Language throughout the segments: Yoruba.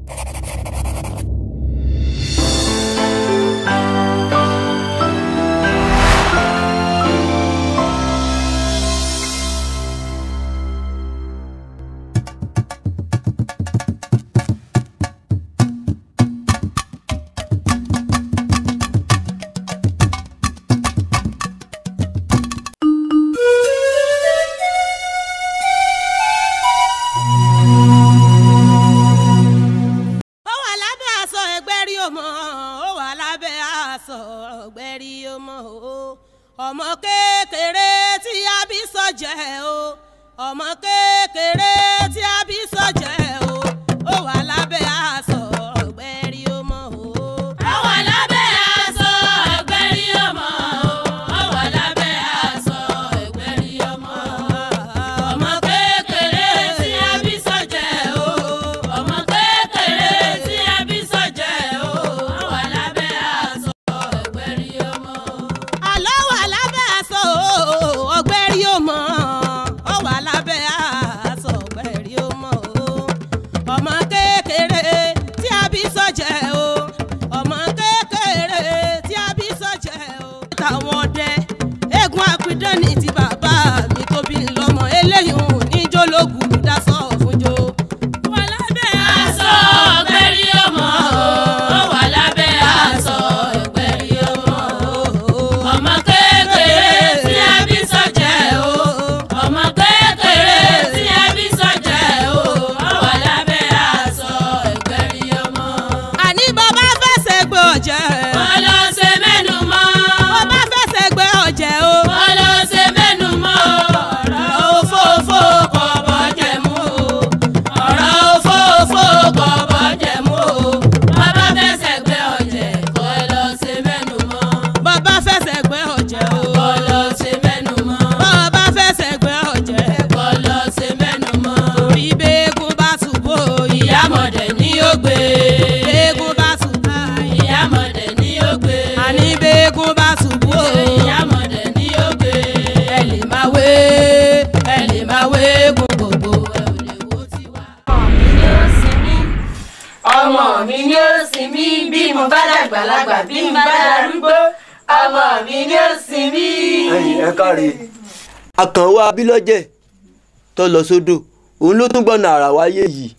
ó wà lábẹ́ aṣọ ẹgbẹ́ rí ọmọ ó wà lábẹ́ aṣọ ẹgbẹ́ rí ọmọ o ọmọ kékeré tí a bí sọ́jẹ́ o ọmọ kékeré tí a bí sọ́jẹ́ o ó wà lábẹ́ aṣọ ẹgbẹ́ rí ọmọ o. ó wà lábẹ́ aṣọ ẹgbẹ́ rí ọmọ o ó wà lábẹ́ aṣọ ẹgbẹ́ rí ọmọ o ọmọ kékeré tí a bí sọ́jẹ́ o ọmọ kékeré tí a bí sọ́jẹ́ o ó wà lábẹ́ aṣọ ẹgbẹ́ rí ọmọ. àlọ́ wà lábẹ́ aṣọ ọgbẹ́ rí ọmọ ó wà lábẹ́ aṣọ ọgbẹ́ rí ọmọ o ọmọ kékeré tí a bí sọ́jẹ́ o ọmọ kékeré tí a bí sọ́jẹ́ o. táwọn ọdẹ eégún apidán ní ti bàbá mi tó bí lọ́mọ eléyìí ò ní jólógùn dasọ fúnjó. wà lábẹ́ aṣọ ọgbẹ́rí ọmọ o wà lábẹ́ aṣọ ọgbẹ́rí ọmọ o ọmọ kékeré tí a bí sọ́jẹ́ o ọmọ kékeré tí a bí sọ́jẹ́ o wà lábẹ́ aṣọ ọgbẹ́rí ọmọ. àní bàbá fẹsẹ̀ gbé ọ̀jẹ̀. wọ́n lọ ṣe mẹ́nu mọ́. bàbá fẹsẹ̀ gbé ọ̀jẹ̀ o. wọ́n lọ ṣe mẹ́nu mọ́. ọ̀rọ̀ òfófó kọ̀ bọ́jẹ̀ mú o. ọ̀rọ̀ òfófó kọ̀ bọ́jẹ̀ mú o. bàbá fẹsẹ̀ gbé ọ̀jẹ̀ kọ́ lọ ṣe mẹ́nu mọ́. bàbá fẹsẹ̀ gbé ọ̀jẹ̀ o. kọ́ lọ ṣe mẹ́nu mọ́. bàbá fẹsẹ̀ gbé ọ̀jẹ̀ kọ́ lọ ṣe mẹ́nu mọ́. torí bẹ́ẹ̀gùn bá ṣubú ìyámọ̀dẹ̀ ni ó gbé. bẹ́ẹ̀gùn bá ṣubú ìyámọ̀dẹ̀ ni ó gbé. àní bẹ́ẹ̀gùn bá ṣubú ìyámọ̀dẹ̀ ni ó gbé. ẹ lè máa wé ẹ lè máa wé eégún gbogbo ẹ ò lè wo tiwa. ọmọ mi ni ó sin mí bí mo bá dàgbàlagbà bí mo bá darúgbó ọmọ mi ni ó sin mí. ẹ̀yin ẹ káre àkànwá abílọ́jẹ̀ tó lọ sódò òun ló tún gbọ́nà àrà wáyé yìí.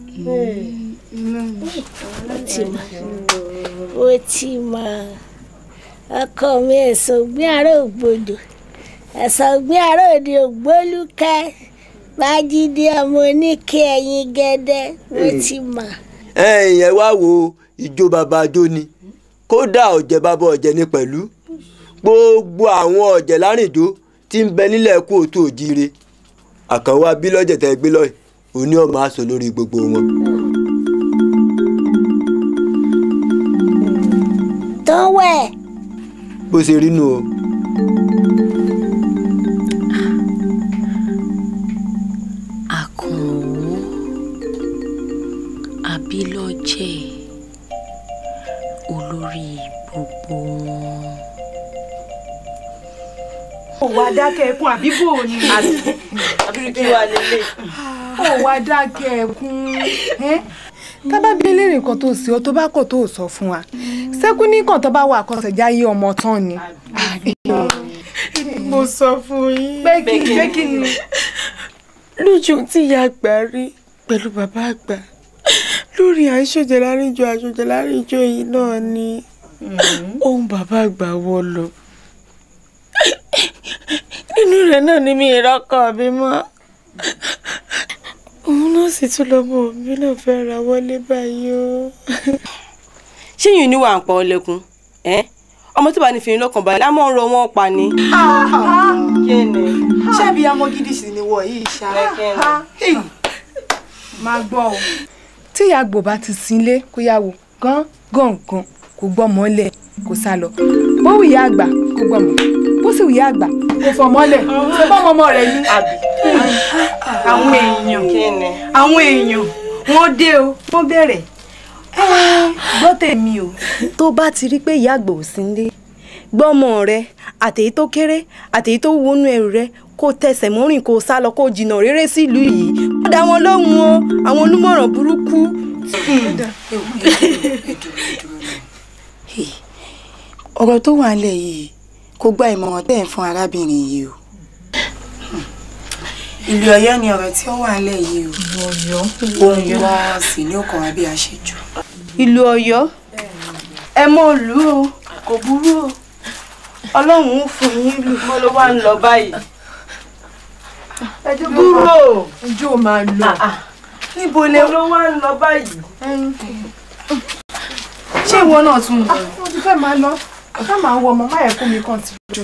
ó ti mọ ọkọ mi ẹ̀sọ́ gbé àárọ̀ ògbódò ẹ̀sọ́ gbé àárọ̀ òde ògbólúkẹ́ májídé ọmọ oníke ẹ̀yìn gẹ́dẹ́ ó ti mọ. ẹ̀yin ẹ wá wo ìjó bàbá ajó ni kódà ọ̀jẹ̀ bàbá ọ̀jẹ̀ ni pẹ̀lú gbogbo àwọn ọ̀jẹ̀ lárìnjó tí ń bẹ nílẹ̀ kú òtún òjíire àkànwá abílọ́jẹ̀ tẹ́ gbé lọ́yìn òní ọmọ aṣọ lórí gbogbo wọn. tó wẹ̀ bó ṣe rí nù o. àkànwó abilọ́jẹ̀ olórí gbogbo wọn. ó wá dákẹ́ ẹkún àbí bò ní. àbí kí wàá lélẹ̀. ó wá dákẹ́ ẹkún. tábà bí eléèrè nǹkan tó sí ọ tó bá kọ̀ tó sọ fún wa sẹ́kún ní kàn tó bá wà kọsẹ̀já yé ọmọ tán ni. mo sọ fún yín. pé kí pé kí ni. lójú tí ìyá àgbà rí pẹ̀lú bàbá àgbà lórí àìṣòjẹ́ láríjọ àìṣòjẹ́ láríjọ yìí náà ni ohun bàbá àgbà wọ lọ nínú rẹ̀ náà ni mi ìrọ́kọ̀ mi mọ́ òun náà sì tún lọ́mọ mi náà fẹ́ ra wọlé báyìí o. ṣé yìí níwà ń pa ọ lẹ́kún ọmọ tó bá ní fìrín lọ́kàn balẹ̀ á mọ̀ ń rọ wọ́n pa ni. kí ni. ṣebí ọmọ gidi sì ni wọ̀ yìí ṣá. máa gbọ́ o. tí ìyá àgbò bá ti sinlé kó yá wò gán gàngàn kò gbọ́mọ lẹ̀ kó sá lọ bó wù ìyá àgbà kó gbọ́mọ bó sì wù ìyá àgbà kó fọmọ lẹ̀ ṣé bọ́mọ ọmọ rẹ̀ ní. àwọn èèyàn àwọn èèyàn wọ́n dé o wọ́n bẹ̀rẹ̀ gbọ́ tèmi o. tó bá ti rí pé ìyá àgbà ò sí nílé gbọ́mọ rẹ àtèyí tó kéré àtèyí tó wọnú ẹrù rẹ kó tẹsẹ̀ mọ́rìn kó sá lọ kó jìnnà réré sílùú yìí ó dá wọn lóhùn o àwọn olùmọ̀ràn burúkú. ọ̀rọ̀ tó wà nílẹ̀ yìí kò gba ìmọ̀ràn tẹ́ ẹ̀ ń fún arábìnrin yìí o. ìlú Ọ̀yọ́ ni ọ̀rọ̀ tí ó wà nílẹ̀ yìí o. ìlú Ọ̀yọ́. ohun wọn sì ní ọkàn wa bí a ṣe jù. ìlú Ọ̀yọ́ ẹ mọ òlú o kò burú o Ọlọ́run ń fún yín lù mọ́ ló wá ń lọ báyìí ẹ jẹ́ dúró ojú ò máa lọ. níbo lè ló wá ń lọ báyìí. ṣé ìwọ náà tún ń bọ̀? mo ti fẹ́ máa lọ ká máa wọ ọmọ máyà kó mi kàn ti jọ.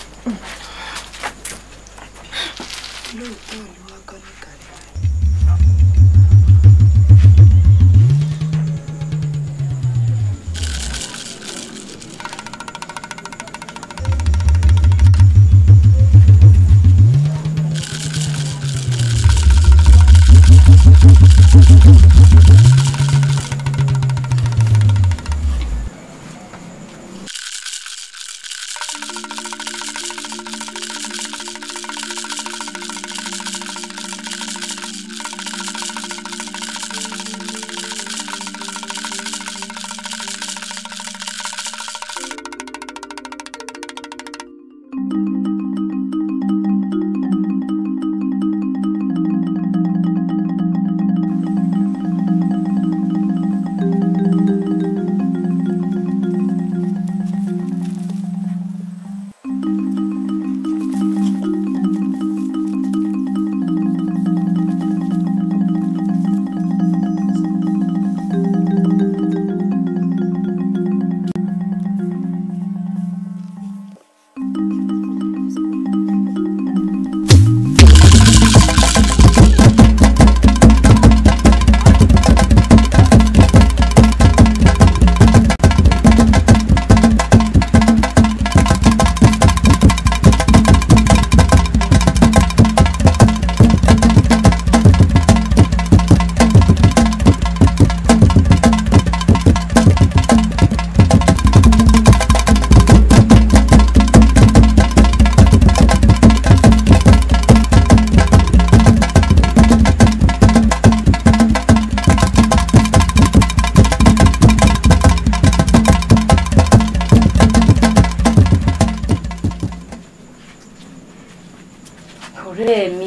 ọ̀rẹ́ mi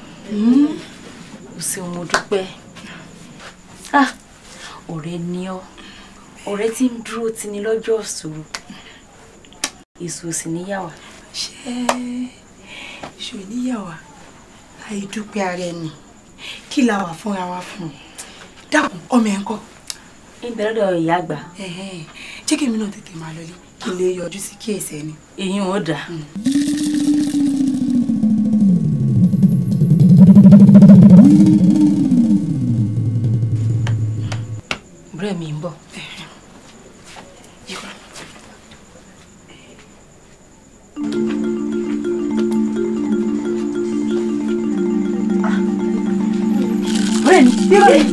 o ṣeun mo dúpẹ́ ah ọ̀rẹ́ ni ọ́ ọ̀rẹ́ tí ń dúró tì ní lọ́jọ́ ìṣòro èso sì níyàwó. ṣé ṣò níyàwó àìdúpẹ́ ara ẹni kí la wà fúnra wa fún un dákun ọmọ ẹ̀ ń kọ́. ìbẹ̀rẹ̀ dọ̀ ìyá àgbà. jẹ́ kí èmi náà tètè máa lọlé kí n lè yọjú sí kíyèsí ẹni. èyí ò dà. ọ̀rẹ́ mi ń bọ̀. ọ̀rẹ́ mi bí ọ̀rẹ́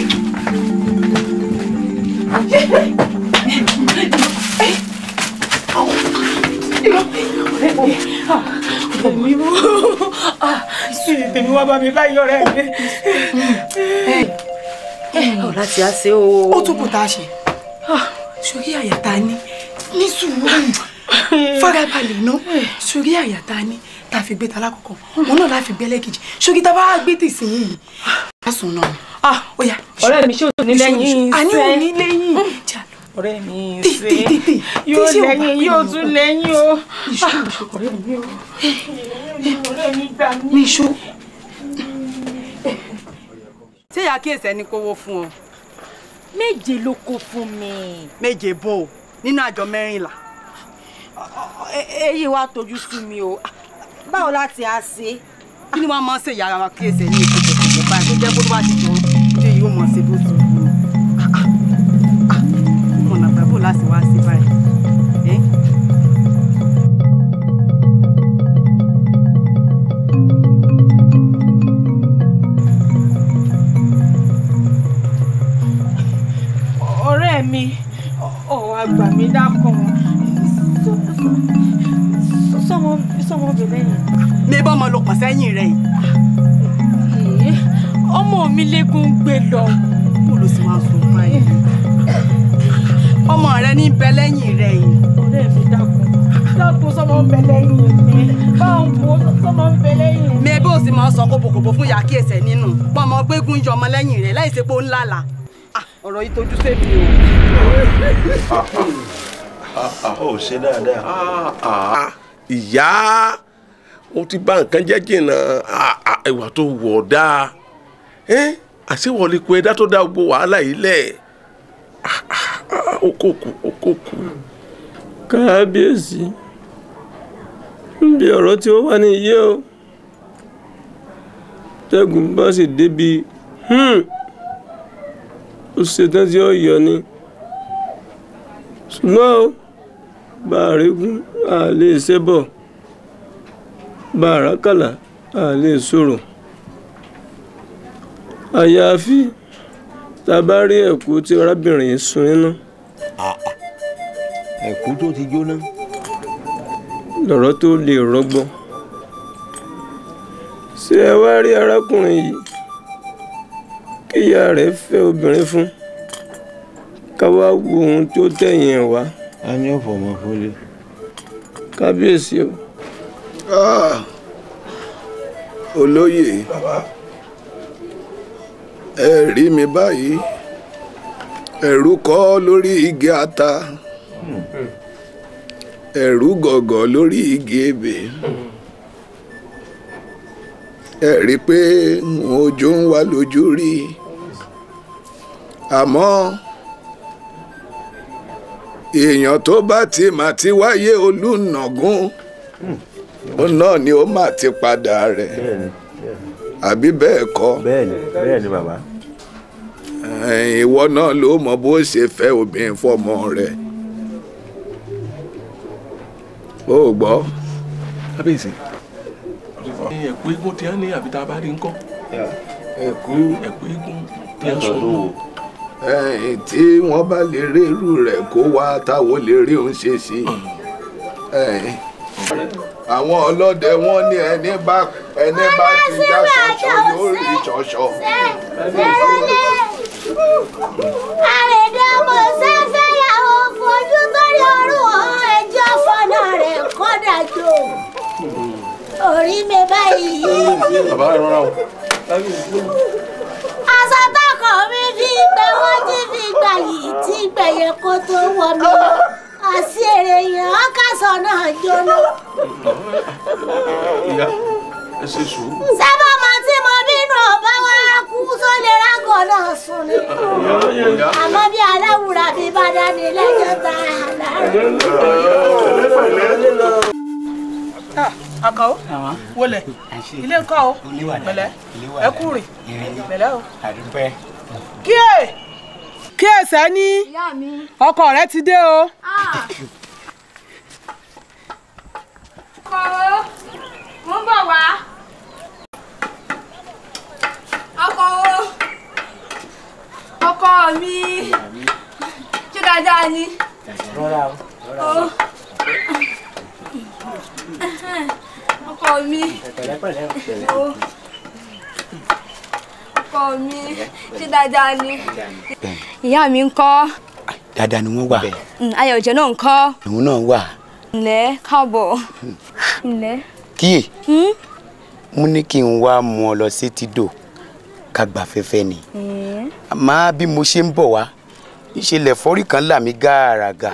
mi mú tèmi wá bá mi báyìí ọ̀rẹ́ mi. ọ̀ láti á ṣe o. ó tún kù tá a ṣe sórí àyàtà ni ní sùúrù farabalẹ̀ náà sórí àyàtà ni tá a fi gbé ta lákòókò wọn náà láfi gbé lẹ́kejì sórí tá a bá gbé tì sí yìí a sùn náà ni. ó yá ọ̀rẹ́ mi ṣé o ní lẹ́yìn àní ò ní lẹ́yìn jà lọ. ọ̀rẹ́ mi tètè tètè yóò lẹ́yìn yóò tún lẹ́yìn o. ọ̀rẹ́ mi o ọ̀rẹ́ mi gbà mí. ní iṣó. ṣé ìyá kíyèsí ẹni kówó fún ọ. méje ló kó fún mi. méje bò ó nínú àjọ mẹ́rìnlá. èyí wá tójú sú mi o báwo láti á ṣe. kí ni wọ́n máa ń ṣe ìyá ara kíyèsí ẹni ìkókòkò báyìí tó jẹ́ kó tó bá ti jọ ṣé yóò mọ̀ ṣe bó ti wù ú. mọ̀nà bàbá láti wá sí báyìí. Eh? ọ̀rẹ́ mi ọ̀ àgbà mi dákun sọmọbìnrin yìí. mi bá ọmọ lọ pọ̀ sẹ́yìn rẹ̀ yìí. ọmọ mi lẹ́gùn gbé lọ. kó ló sì máa sọ fún ẹ. bẹ lẹ́yìn rẹ̀ yìí. ọ̀rẹ́ mi dákun dákun sọmọ ń bẹ lẹ́yìn mi báwo wo sọmọ ń bẹ lẹ́yìn mi. mi bó o sì máa sọ kóbòkóbò fún ìyá kíyèsẹ̀ nínú pọ́nmọ gbégún yọ ọmọ lẹ́yìn rẹ̀ láì ṣe pé ó ń lálàá. Ah, ọ̀rọ̀ yìí tójú sẹ́mi o. ó ṣe dáadáa. ìyá ó ti bá nǹkan jẹ́ jìnnà ìwà tó wọ̀ dáa àṣewọlé kó ẹ̀dá tó dá gbogbo wàhálà yìí lẹ̀ ó kò kú ó kò kú. kábíyèsí níbi ọ̀rọ̀ tí ó wà ní iye o tẹ́gùn bá sì débi ó ṣetán tí ó yọ ni ṣùgbọ́n o bá a régún a lè ṣẹ́bọ̀ bá a rákàlà a lè sọ̀rọ̀ àyàfi tá a bá rí ẹ̀kú tí arábìnrin yìí sun iná ẹ̀kú tó ti jóná. lọ̀rọ̀ tó lè rọgbọ ṣé ẹ wá rí arákùnrin yìí kíyà rẹ̀ fẹ́ obìnrin fún ká wá wo ohun tó tẹ̀yìn ẹ̀ wá. a ní ọ̀fọ̀ ọmọ fọlé. kábíyèsí o. olóyè ẹ rí mi báyìí ẹ̀rù kọ́ lórí igi ata ẹ̀rù gọ̀gọ̀ lórí igi ebè ẹ rí i pé ojú ń wá lójú rí àmọ́ èèyàn tó bá ti mà ti wáyé olùnàgún òun náà ni ó mà ti padà rẹ̀ àbí bẹ́ẹ̀ kọ́. bẹ́ẹ̀ni bẹ́ẹ̀ni bàbá. ìwọ náà ló mọ bó ṣe fẹ́ obìnrin fọmọ rẹ̀ ó gbọ́. kábíyèsí ẹ̀kú eégún tí wọ́n ní àbí tá a bá rí ńkọ́. ẹ̀kú ẹ̀kú eégún tí wọ́n sọ nù. ẹ̀yìn tí wọ́n bá lè rí irú rẹ̀ kó wá táwọn lè rí òun ṣe sí ẹ̀yìn àwọn ọlọ́dẹ wọn ní ẹni bá ẹni bá ti já ṣọṣọ yóò rí ṣọṣọ. àrèdè ọmọ sẹ́fẹ́ yàwó fojú torí ọrùn ọ̀hún ẹjọ́ fọ́nà rẹ̀ kọ́dájọ́ orí mi báyìí. bàbá ẹ rọra o. aṣọ tọkọ mi fi gbẹ wọn ti fi gbà yìí tí gbẹ̀yẹ kó tó wọ mi àti èrè yẹn ọkàṣọ náà jóná. ìyá ẹ ṣe sùúrù. sábà máa tí mo bínú ọba wa kú sólè rágọ náà sùn ni. àmọ́ bí aláwùrà bí bá dání lẹ́jọ́ tá a lára. àkàó wọlé ilé ńkọ́ o pẹ̀lẹ́ ẹ kú rìn pẹ̀lẹ́ o. kíyè kíyè sẹ́ni ọkọ rẹ ti dé o. ọkọ o mo ń bọ̀ wá. ọkọ o ọkọ mi ṣé dáadáa ni. rọra o o ọkọ mi pẹ̀lẹ́pẹ̀lẹ́ pẹ̀lẹ́. o ọkọ mi ṣé dáadáa ni. ìyá mi ń kọ́ dáadáa ni wọ́n wà ayọ̀jẹ̀ náà ń kọ́ òun náà wà ǹlẹ́ káàbọ̀ ǹlẹ́. kíyè mo ní kí n wá mú ọ lọ sí tìdò ká gbà fẹ́fẹ́ ni àmọ́ bí mo ṣe ń bọ̀ wá ìṣẹ̀lẹ̀ fọ́rí kan là mí gàràgà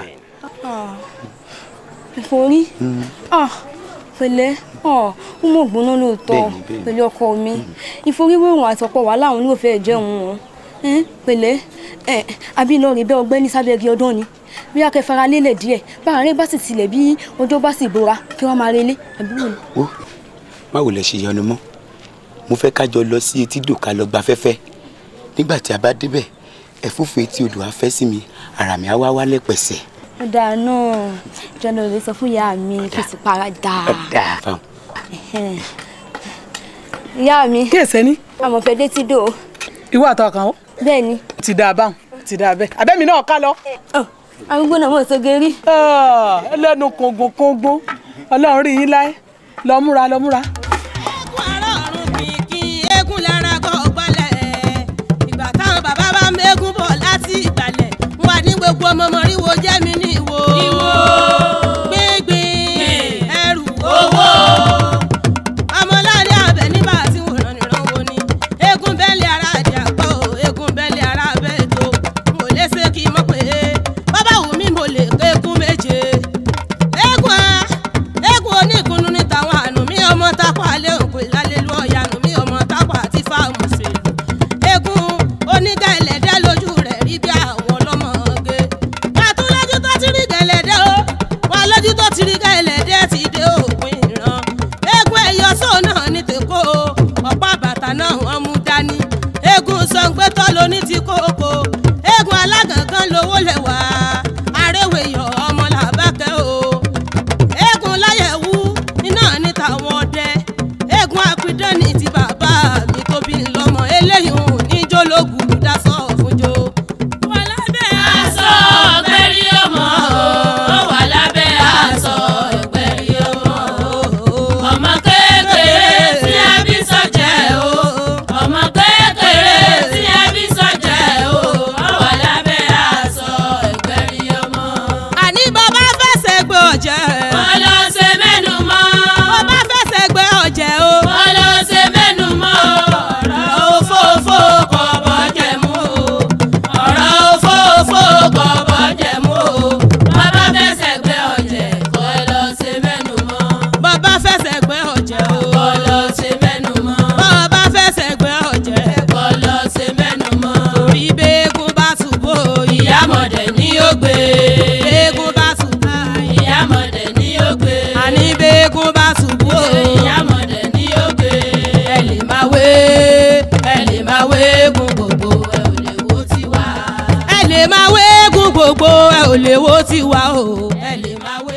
ìforí pẹ̀lẹ́ ó mọ̀ gbóná lóòótọ́ pẹ̀lú ọkọ mi ìforíwérùn àtọ̀pọ̀ wà láwọn oníwòfẹ́ jẹun wọn pẹ̀lẹ́ àbí lọ rí bẹ́ ọgbẹ́ni sábẹ́rì ọdún ni bí akẹ́fara lélẹ̀ díẹ̀ báàrin bá sì tilẹ̀ bí ọjọ́ bá sì bora kí wọ́n máa relé àbí wò ni. ó má wò lẹ ṣe yọnu mọ́ mo fẹ́ ká jọ lọ sí etídò ká lọ gba fẹ́fẹ́ nígbà tí a bá débẹ̀ ẹ̀fúùfù etí odò á fẹ́ sí mi ara mi á wá wálẹ̀ pẹ̀sẹ̀. ó dáa náà jọ́nà lè sọ fún ìyá mi kí n sì para dáa. dáa fáwọn. ìyá mi. kí èsẹ́ ní. àmọ̀ fẹ́ dé tí dò. ìwọ àtọkàn ó. bẹ́ẹ̀ ni. ti dáa báwọn ti dáa bẹ́ẹ̀ abẹ́mi náà ká lọ. arúgbó náà mọ̀ sóge rí. ẹlẹ́nu kòngùn kòngùn ọlọ́run rí yín láé lọ múra lọ múra. eégún lára kọ́ gbalẹ̀ ìgbà táwọn bàbá bá mẹ́gún bọ̀ láti ìgbàlẹ̀ wà ní gbogbo ọmọ mọ̀ríwó jẹ́mi ní lè máa wéégún gbogbo ẹ ò lè wo tiwa o ẹ lè máa wé.